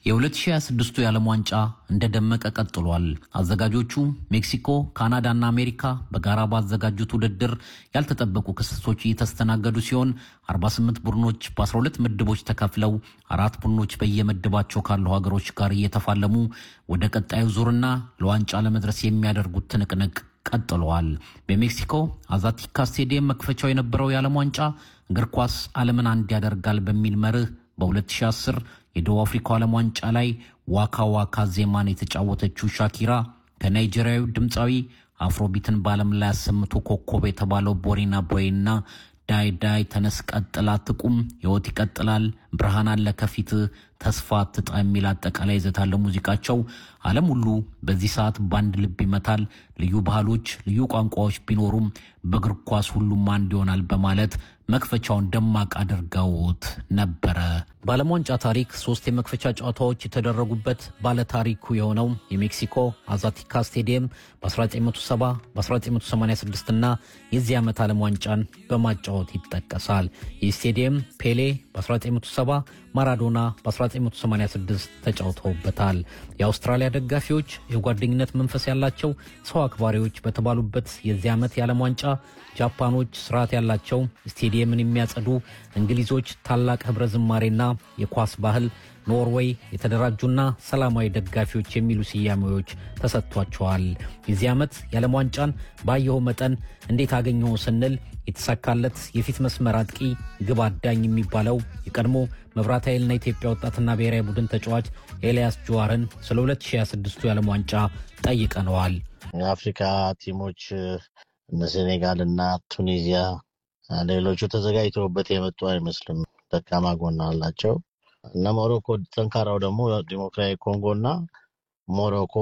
የ2026ቱ የዓለም ዋንጫ እንደደመቀ ቀጥሏል። አዘጋጆቹ ሜክሲኮ፣ ካናዳና አሜሪካ በጋራ ባዘጋጁት ውድድር ያልተጠበቁ ክስተቶች እየተስተናገዱ ሲሆን 48 ቡድኖች በ12 ምድቦች ተከፍለው አራት ቡድኖች በየምድባቸው ካሉ ሀገሮች ጋር እየተፋለሙ ወደ ቀጣዩ ዙርና ለዋንጫ ለመድረስ የሚያደርጉት ትንቅንቅ ቀጥለዋል። በሜክሲኮ አዛቲካ ስቴዲየም መክፈቻው የነበረው የዓለም ዋንጫ እግር ኳስ ዓለምን አንድ ያደርጋል በሚል መርህ በ2010 የደቡብ አፍሪካው ዓለም ዋንጫ ላይ ዋካ ዋካ ዜማን የተጫወተችው ሻኪራ ከናይጄሪያዊ ድምፃዊ አፍሮቢትን በዓለም ላይ አሰምቶ ኮከብ የተባለው ቦሪና ቦይና ዳይ ዳይ ተነስ ቀጥላ ትቁም ሕይወት ይቀጥላል ብርሃን አለ ከፊት ተስፋ አትጣ የሚል አጠቃላይ ይዘት ያለው ሙዚቃቸው ዓለም ሁሉ በዚህ ሰዓት በአንድ ልብ ይመታል። ልዩ ባህሎች፣ ልዩ ቋንቋዎች ቢኖሩም በእግር ኳስ ሁሉም አንድ ይሆናል በማለት መክፈቻውን ደማቅ አድርገውት ነበረ። በዓለም ዋንጫ ታሪክ ሶስት የመክፈቻ ጨዋታዎች የተደረጉበት ባለታሪኩ የሆነው የሜክሲኮ አዛቲካ ስቴዲየም በ1970 በ1986 እና የዚህ ዓመት ዓለም ዋንጫን በማጫወት ይጠቀሳል። ይህ ስቴዲየም ፔሌ በ1970 ማራዶና በ1986 ተጫውተውበታል። የአውስትራሊያ ደጋፊዎች የጓደኝነት መንፈስ ያላቸው ሰው አክባሪዎች በተባሉበት የዚህ ዓመት የዓለም ዋንጫ ጃፓኖች ስርዓት ያላቸው ስቴዲየምን የሚያጸዱ፣ እንግሊዞች ታላቅ ህብረ ዝማሬና የኳስ ባህል፣ ኖርዌይ የተደራጁና ሰላማዊ ደጋፊዎች የሚሉ ስያሜዎች ተሰጥቷቸዋል። የዚህ ዓመት የዓለም ዋንጫን ባየኸው መጠን እንዴት አገኘው ስንል የተሳካለት የፊት መስመር አጥቂ ግብ አዳኝ የሚባለው የቀድሞ መብራት ኃይልና ኢትዮጵያ ወጣትና ብሔራዊ ቡድን ተጫዋች ኤልያስ ጀዋርን ስለ 2026ቱ የዓለም ዋንጫ ጠይቀነዋል። የአፍሪካ ቲሞች እነ ሴኔጋል እና ቱኒዚያ ሌሎቹ ተዘጋጅተውበት የመጡ አይመስልም። ደካማ ጎን አላቸው። እነ ሞሮኮ ጠንካራው ደግሞ ዲሞክራቲክ ኮንጎ እና ሞሮኮ